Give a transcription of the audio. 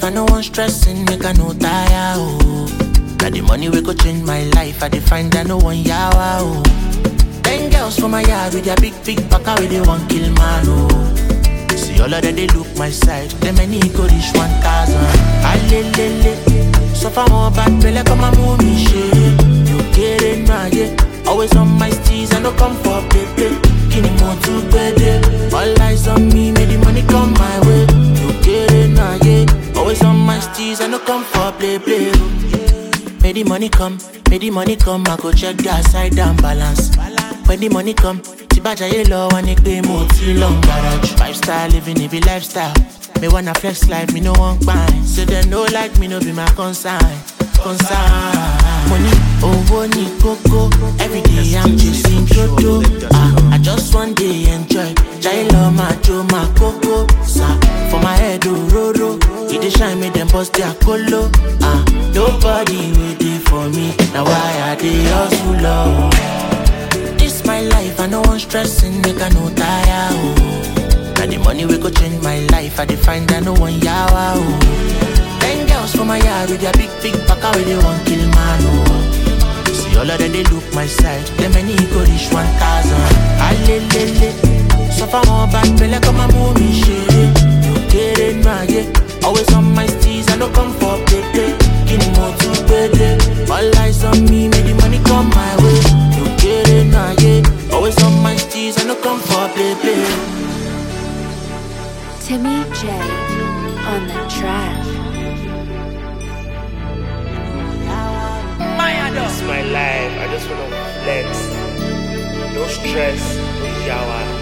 I no want stressing, make I no tire, oh. Now the money we go change my life, I define that no one yawa, oh. Ten girls from my yard with their big, big back, with they want kill man, oh. See all of them, they look my side, them many go reach 1,000. Alelele, so far more bad, feel like I'm a movie shit. You get it, nah, yeah. Always on my steez, I no come for play, play. Kini more to bed, all eyes on me, make the money come my way. You get it, nah, yeah. Always on my steez, I no come for play, play. Make the money come, make the money come, I go check the side down balance. When the money come, Tibaja yellow and it pay more till long garage. Five star living, it be lifestyle. Me wanna flex life, me no want buy. So they no like me, no be my concern. Concern. Money, oh, ni coco. Every day I'm chasing Jojo. Ah, I just one day enjoy. Jai love my Joe, my coco. Sa, for my head, oh, roro. It dey shine me, them bust their colo. Ah, nobody waiting for me. Now why I dey hustle, oh. This my life, I no want stressing, make I no tire, oh. Now the money we go change my life, I define that no one yawa, oh. Ten girls from my yard with their big, big back, where they want kill man, oh. See all of them, they look my side, them many go reach 1,000. Alelele, suffer more bad, feel like I'm a movie shit. You get it, nah, yeah. Always on my steez, I no come for play, play. Give me more to pay, All eyes on me, make the money come my way. You get it, nah, yeah. Always on my steez, I no come for play, play. Timmy J on the track. It's my life. I just wanna flex. No stress, no yawa.